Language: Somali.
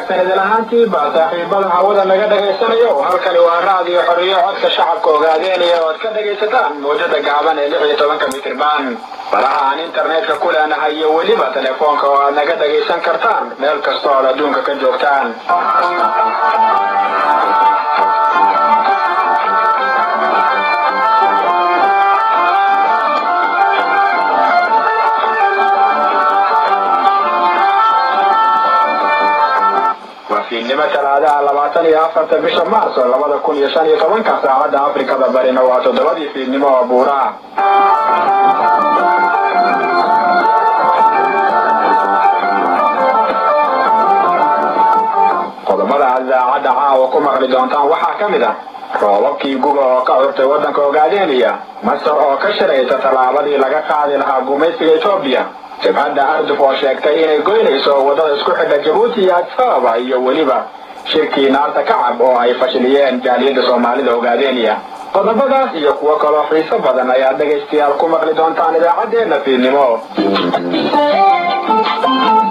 wanaagsan idin ahaantiiba saaxiibada hawada naga dhagaysanayo halkani waa raadiyo xoriyo codka shacabka ogaadeynaya oo ad ka dhagaysataan mawjada gaaban ee lix iyo tobanka mitirban baraha aan internetka ku leenahay iyo weliba telefoonka oo aad naga dhagaysan kartaan meel kasta ood adduunka ka joogtaan fiidnimo talaadaha labaatan iyo afarta bisha maarso labada kun iyo shan iyo tobanka saacadda afrikada barina waa toddobadii fiidnimo oo buuraha qodobada aad idaacadda caawa ku maqli doontaan waxaa ka mid ah roobabkii guba oo ka curtay waddanka ogaadeynaya masar oo ka shiraysa tallaabadii laga qaadi lahaa gumaysiga etoobiya jabhadda arduf oo sheegtay inay goynayso waddada isku xidha jabuuti iyo adsaaba iyo weliba shirkii naarta kacab oo ay fashiliyeen jaaliyadda soomaalida ogaadeynaya qodobadaas iyo kuwo kaloo xiiso badan ayaad dhegaystayaal ku maqli doontaan idaacaddeenna fiidnimo